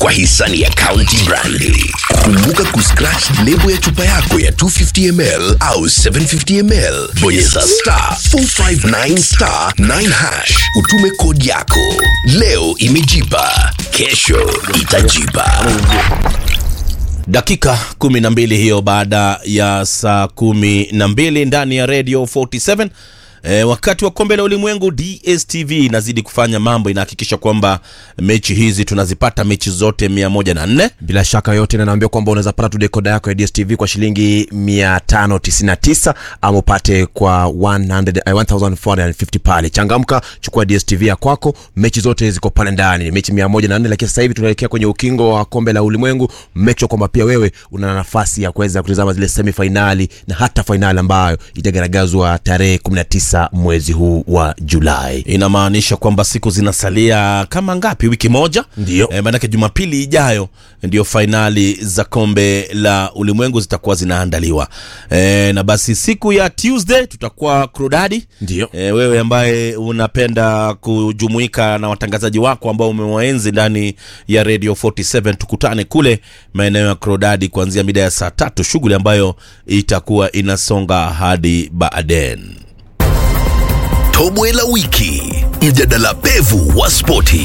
kwa hisani ya County Brandi. Kumbuka kuscratch lebo ya chupa yako ya 250 ml au 750 ml, bonyeza star 459 star 9 hash, utume kodi yako. Leo imejipa, kesho itajipa. dakika kumi na mbili hiyo baada ya saa kumi na mbili ndani ya radio 47 E, wakati wa kombe la ulimwengu dstv inazidi kufanya mambo inahakikisha kwamba mechi hizi tunazipata mechi zote 104 bila shaka yote na naambia kwamba unaweza pata tu dekoda yako ya dstv kwa shilingi 599 ama upate kwa 100, eh, 1450 pale changamka chukua dstv ya kwako mechi zote ziko pale ndani mechi 104 lakini sasa hivi tunaelekea kwenye ukingo wa kombe la ulimwengu make sure kwamba pia wewe una nafasi ya kuweza kutizama zile semifainali na hata fainali ambayo itagaragazwa tarehe 19 mwezi huu wa julai inamaanisha kwamba siku zinasalia kama ngapi wiki moja Ndio. e, maanake jumapili ijayo ndio fainali za kombe la ulimwengu zitakuwa zinaandaliwa e, na basi siku ya tuesday tutakuwa krudadi Ndio. e, wewe ambaye unapenda kujumuika na watangazaji wako ambao umewaenzi ndani ya radio 47 tukutane kule maeneo ya krodadi kuanzia mida ya saa tatu shughuli ambayo itakuwa inasonga hadi baaden Tobwe la wiki, mjadala pevu wa spoti.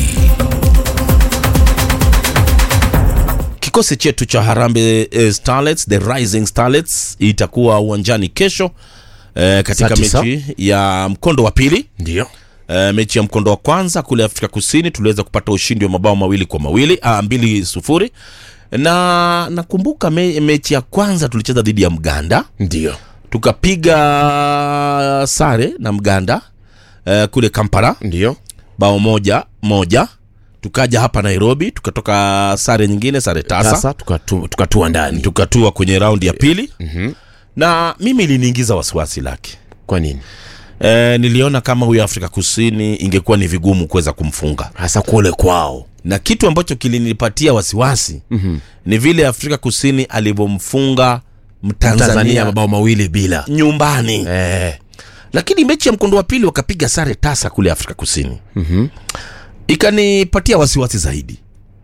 kikosi chetu cha harambe eh, starlets the rising starlets itakuwa uwanjani kesho eh, katika Saa tisa. mechi ya mkondo wa pili ndio eh, mechi ya mkondo wa kwanza kule afrika kusini tuliweza kupata ushindi wa mabao mawili kwa mawili ah, mbili sufuri na nakumbuka me, mechi ya kwanza tulicheza dhidi ya mganda ndio tukapiga sare na mganda eh, kule kampala ndio bao moja moja tukaja hapa nairobi tukatoka sare nyingine sare tasa sasa tukatu- tukatua ndani tukatua kwenye raundi ya pili mm-hmm. na mimi iliniingiza wasiwasi lake kwa nini e, niliona kama huyo afrika kusini ingekuwa ni vigumu kuweza kumfunga hasa kule kwao na kitu ambacho kilinipatia wasiwasi mm-hmm. ni vile afrika kusini alivyomfunga mtanzania, tanzania mabao mawili bila nyumbani eh, lakini mechi ya mkondo wa pili wakapiga sare tasa kule afrika kusini mm-hmm. ikanipatia wasiwasi zaidi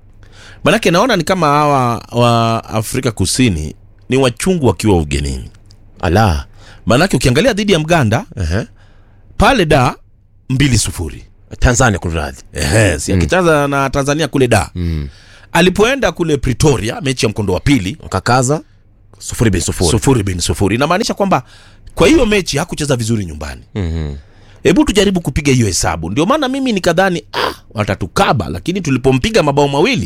manake naona ni kama hawa wa afrika kusini ni wachungu wakiwa ugenini ala manake ukiangalia dhidi ya mganda uh-huh. pale da mbili sufuri tanzania kunradhi Ehe, si akicheza na tanzania kule da mm. alipoenda kule pretoria mechi ya mkondo wa pili wakakaza sufuri bin sufuri sufuri bin sufuri inamaanisha kwamba kwa hiyo mechi hakucheza vizuri nyumbani Mhm. hebu tujaribu kupiga hiyo hesabu ndio maana mimi nikadhani ah, watatukaba lakini tulipompiga mabao mawili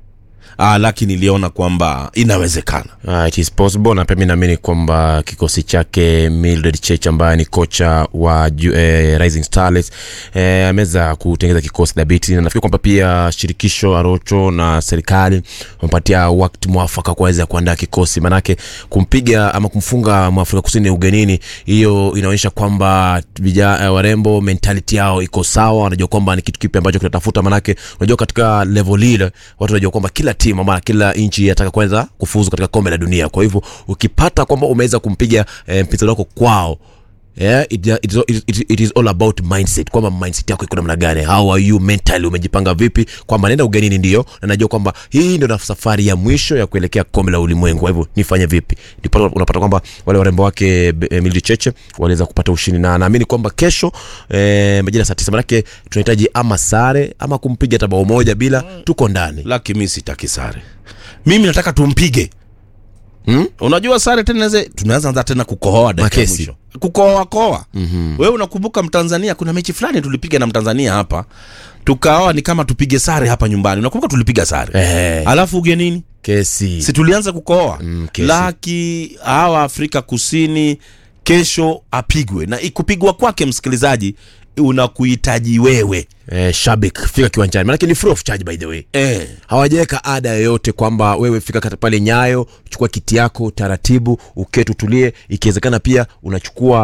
ah, lakini niliona kwamba inawezekana Ah, it is possible na pia mi naamini kwamba kikosi chake Mildred Church ambaye ni kocha wa ju- eh, Rising Starlets eh, ameweza kutengeza kikosi dhabiti na nafikiri kwamba pia shirikisho Arocho na serikali wamepatia wakati mwafaka kuweza kuandaa kikosi manake kumpiga ama kumfunga mwafrika kusini ugenini hiyo inaonyesha kwamba vija eh, warembo mentality yao iko sawa wanajua kwamba ni kitu kipi ambacho kinatafuta manake unajua katika level ile watu wanajua kwamba kila timu ama kila nchi inataka kuweza kufuzu katika kombe la dunia kwa hivyo ukipata kwamba umeweza kumpiga eh, mpinzani wako kwao Yeah, it, it, is- it, it, it is all about mindset kwamba mindset yako iko namna gani how are you mentally umejipanga vipi kwamba naenda ugenini ndio na najua kwamba hii ndio na safari ya mwisho ya kuelekea kombe la ulimwengu kwa hivyo nifanye vipi ndipo unapata kwamba wale warembo wake eh, Mildred Cheche waliweza kupata ushindi na naamini kwamba kesho eh, majira saa tisa manake tunahitaji ama sare ama kumpiga hata bao moja bila tuko ndani laki mi sitaki sare mimi nataka tumpige Hmm? unajua sare tena inaweza- tunaweza anza tena kukohoa dakika ya Makesi. mwisho kukohoa koa mm-hmm. wewe unakumbuka mtanzania kuna mechi fulani tulipiga na mtanzania hapa tukaoa ni kama tupige sare hapa nyumbani unakumbuka tulipiga sare Eh. alafu ugenini kesi si tulianza kukohoa Mm, kesi. laki hawa afrika kusini kesho apigwe na kupigwa kwake msikilizaji unakuhitaji wewe eh, shabik fika kiwanjani manake ni free of charge by the way eh. hawajaweka ada yoyote kwamba wewe fika kata pale nyayo chukua kiti yako taratibu uketi utulie ikiwezekana pia unachukua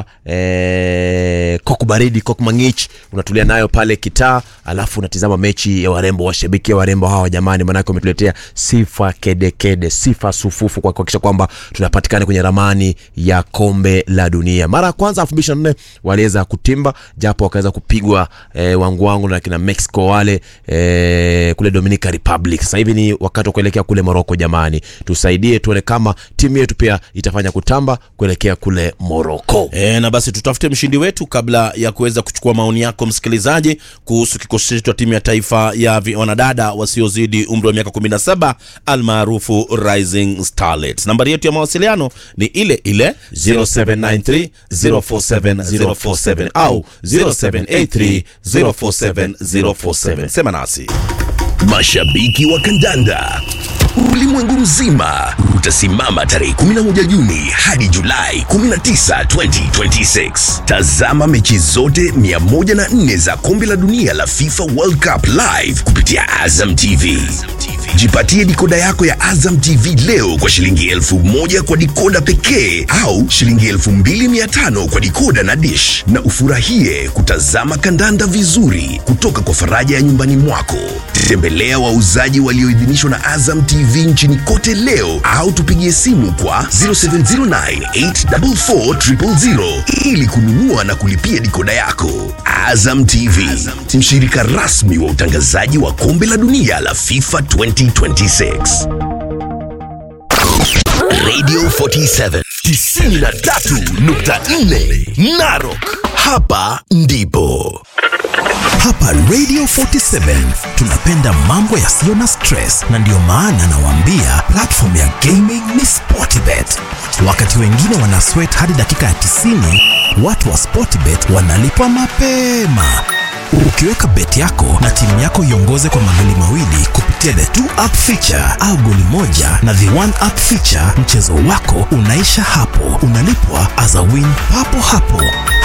eh, koku baridi koku mangich unatulia nayo pale kitaa alafu unatizama mechi ya warembo washabiki ya warembo hawa jamani manake wametuletea sifa kedekede sifa sufufu kwa kuhakikisha kwamba tunapatikana kwenye ramani ya kombe la dunia mara ya kwanza elfu mbili ishirini na nne waliweza kutimba japo wakaweza kupigwa eh, wangu wangu na na kina mexico wale eh, kule dominica republic sasa hivi ni wakati wa kuelekea kule moroko jamani tusaidie tuone kama timu yetu pia itafanya kutamba kuelekea kule moroko E, na basi tutafute mshindi wetu kabla ya kuweza kuchukua maoni yako msikilizaji kuhusu kikosi chetu cha timu ya taifa ya vi- wanadada wasiozidi umri wa miaka 17 almaarufu Rising Starlets. Nambari yetu ya mawasiliano ni ile ile 0793 047 047 au 0783 047 047. Sema nasi. Mashabiki wa kandanda ulimwengu mzima utasimama tarehe 11 Juni hadi Julai 19, 2026. Tazama mechi zote 104 za kombe la dunia la FIFA World Cup live kupitia Azam TV. Jipatie dikoda yako ya Azam TV leo kwa shilingi elfu moja kwa dikoda pekee au shilingi elfu mbili mia tano kwa dikoda na dish, na ufurahie kutazama kandanda vizuri kutoka kwa faraja ya nyumbani mwako. Tembelea wauzaji walioidhinishwa na Azam TV nchini kote leo au tupigie simu kwa 0709844000 ili kununua na kulipia dikoda yako. Azam TV, mshirika rasmi wa utangazaji wa kombe la dunia la FIFA 2026. Radio 47 93.4 Narok. Hapa ndipo Hapa Radio 47 tunapenda mambo yasiyo na stress, na ndiyo maana nawaambia platform ya gaming ni Sportbet. Wakati wengine wana sweat hadi dakika ya 90, watu wa Sportbet wanalipwa mapema. Ukiweka bet yako na timu yako iongoze kwa magoli mawili kupitia the two up feature au goli moja na the one up feature, mchezo wako unaisha hapo, unalipwa as a win papo hapo,